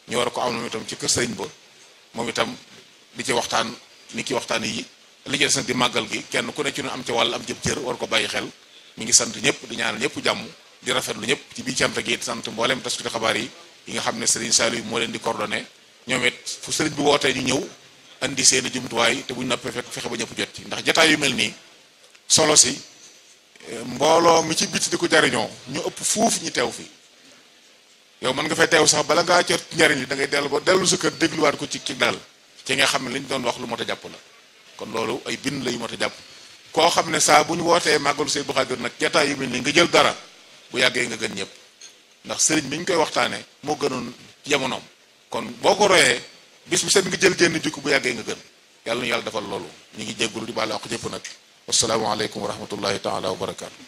ñu war ko am moom itam ci kër sëriñ ba moom itam di ci waxtaan ni ki waxtaan yi li ci des nag di màggal gi kenn ku ne ci ñu am ci wàll am jëb cër war ko bàyyi xel mi ngi sant ñëpp di ñaanal ñëpp jàmm di rafetlu ñëpp ci biir cant gi sant mboolem taskati xabaar yi yi nga xam ne sëriñ Saliou moo leen di coordonné ñoom it fu sëriñ bi wootee ñu ñëw andi seeni jumtuwaay te buñ noppee fekk fexe ba ñëpp jot ci ndax jataay yu mel nii solo si mbooloo mi ci biti di ko jariñoo ñu ëpp fuuf ñi teew fi yow mën nga fay teew sax bala ngaa jot njariñ li da ngay dellu ba dellu sa kër dégluwaat ko ci ci dal ci nga xam ne li ñu doon wax lu mot a jàpp la kon loolu ay bind la yu mot a jàpp koo xam ne saa bu ñu wootee màggalu Seydi Abdou Khadre nag jataay yu mel nii nga jël dara bu yàggee nga gën ñëpp ndax sëriñ bi ñu koy waxtaanee moo gënoon jamonoom kon boo ko royee bis bu set nga jël génn jukki bu yàggee nga gën yàlla nu yàlla defal loolu ñu ngi jéggulu di baal wax jëpp nag wasalaamaaleykum wa rahmatullahi taala wa barakaatu.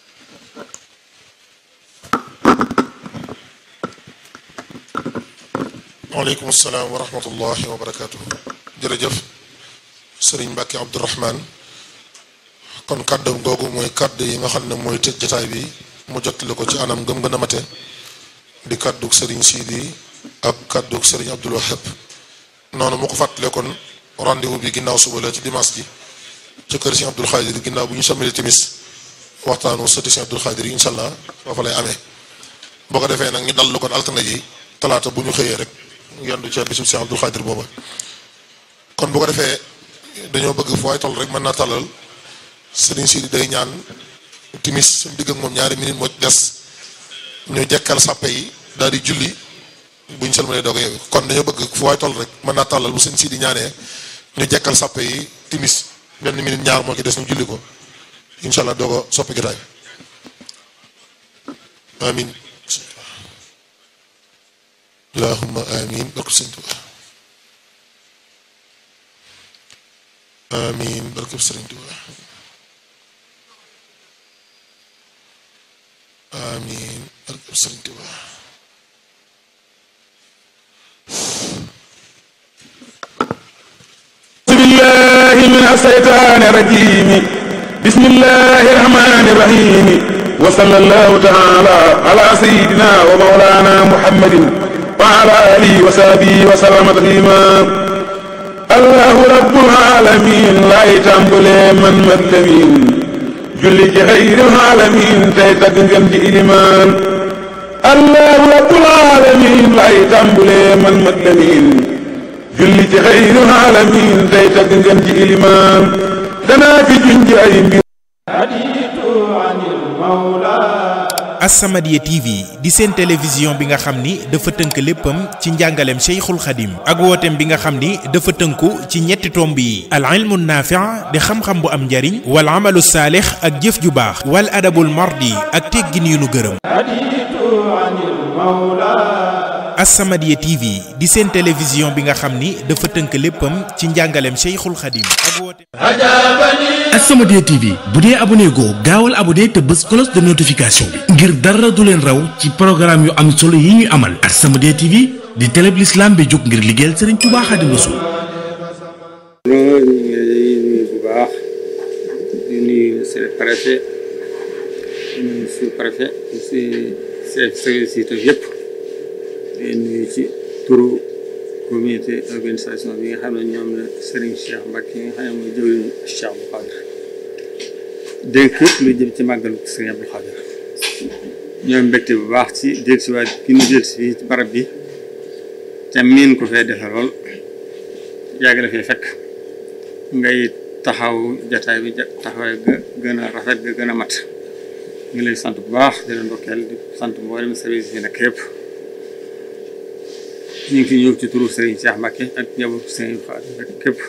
waaleykum salaam wa rahmatullahi wa barakaatu. jërëjëf sëriñ Mbacke Abdourahman kon kàddu googu mooy kàddu yi nga xam ne mooy tëj jataay bi mu jottali ko ci anam gëm gën a mate di kàddug sëriñ Sidi ak kàddug sëriñ Abdul Wahab noonu mu ko fàttalee kon rendez-vous bi ginnaaw suba la ci dimanche ji ci kër si Abdul Xaadir ginnaaw bu ñu sàmmali timis waxtaanu sëti si Abdul Xaadir yi incha allah foofa lay amee boo ko defee nag ñu dal lu kon altine ji talaata bu ñu xëyee rek yendu ca bisub si Abdul Xaadir booba kon bu ko defee dañoo bëgg fu waay toll rek mën naa tàllal sëriñ Sidi day ñaan timis suñ digg ak moom ñaari minute moo ci des ñu jekkal sàppe yi daal di julli buñ sëlmalee doog a yeewu kon dañoo bëgg fu waay toll rek mën naa tàllal bu sëñ Sidi ñaanee ñu jekkal sàppe yi timis benn minute ñaar moo ci des ñu julli ko incha allah doog a soppi gitaay amin allahumma amin barke sëñ Tuubaa amin barke sëriñ Tuubaa amin barke sëriñ Tuubaa بالله من الشيطان الرجيم بسم الله الرحمن الرحيم وصلى الله تعالى على سيدنا ومولانا محمد وعلى آله وصحبه وسلم تسليما الله رب العالمين لا يتنبلي من مدلمين julli ci xayril alamin tey tagg ngeen di ilimaan allahu rabbul alamin lay tàmbulee man mat lamin julli ci xayril alamin tey tagg ngeen di ilimaan danaa fi junj ay mbir As-Samadiyya TV di seen télévision bi nga xam ni dafa tënk léppam ci njàngaleem Cheikhul Khadim ak wooteem bi nga xam ni dafa tënku ci ñetti tomb yi al ilmu naafi' di xam-xam bu am njariñ wal amalu saalix ak jëf ju baax wal adabul mardi ak teggin yu nu gërëm As-Samadiyya TV di seen télévision bi nga xam ni dafa tënk léppam ci njàngaleem Cheikhul Khadim ak wooteem As-Samadiyya TV bu dee abonné goo gaawal abonné te bës cloche de notification bi ngir dara du leen raw ci programme yu am solo yi ñuy amal As-Samadiyya TV di télé bi l'islam bi jóg ngir liggéeyal Serigne Touba Xaadimu Rasuul loolu ñu ngi lay nuyu bu baax di nuyu monsieur le préfet di nuyu sous-préfet di si chef service yi yëpp di nuyu ci turu comité organisation bi nga xam ne ñoom la Serigne Cheikh Mbacke yi nga xam ne mooy jëwriñu Cheikh Abdou Khadre dénk lu jëm ci màggalu Serigne Abdou Khadre ñoom mbégte bu baax ci dellu si waat ki ñu dellu si fii ci barab bi te miin ko fee defe lool yàgg la fee fekk ngay taxaw jataay bi taxawaay ga gën a rafet ga gën a mat ñu lay sant bu baax di leen ndokkeel di sant mboolem service yi nag yëpp ñu ngi fi ñëw ci turu Serigne Cheikh Mbacke ak njabootu Serigne Khady rek képp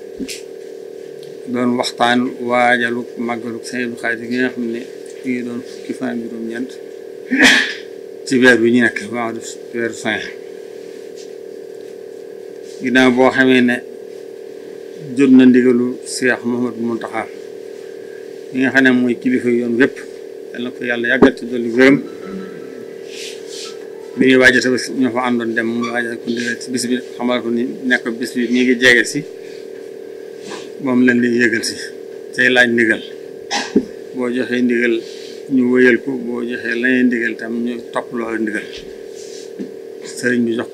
doon waxtaan waajalu màggalu Serigne Khady gi nga xam ne ñu ngi doon fukki fan ak juróom-ñeent ci weer bi ñu nekk waaw weeru fin ginnaaw boo xamee ne jot na ndigalu Cheikh Mouhamadou Mountakha ñi nga xam ne mooy kilifa yoon wépp yal na ko yàlla yàggal ci dolli gërëm bi ñuy waajal sa bis ñoo fa àndoon dem mu waajal ko ndigal ci bis bi xamal ko ni nekk bis bi mi ngi jege si moom lañ lay yëgal si tey laaj ndigal boo joxee ndigal ñu wëyal ko boo joxee lañuy ndigal tam ñu topp loolu ndigal sëriñ bi jox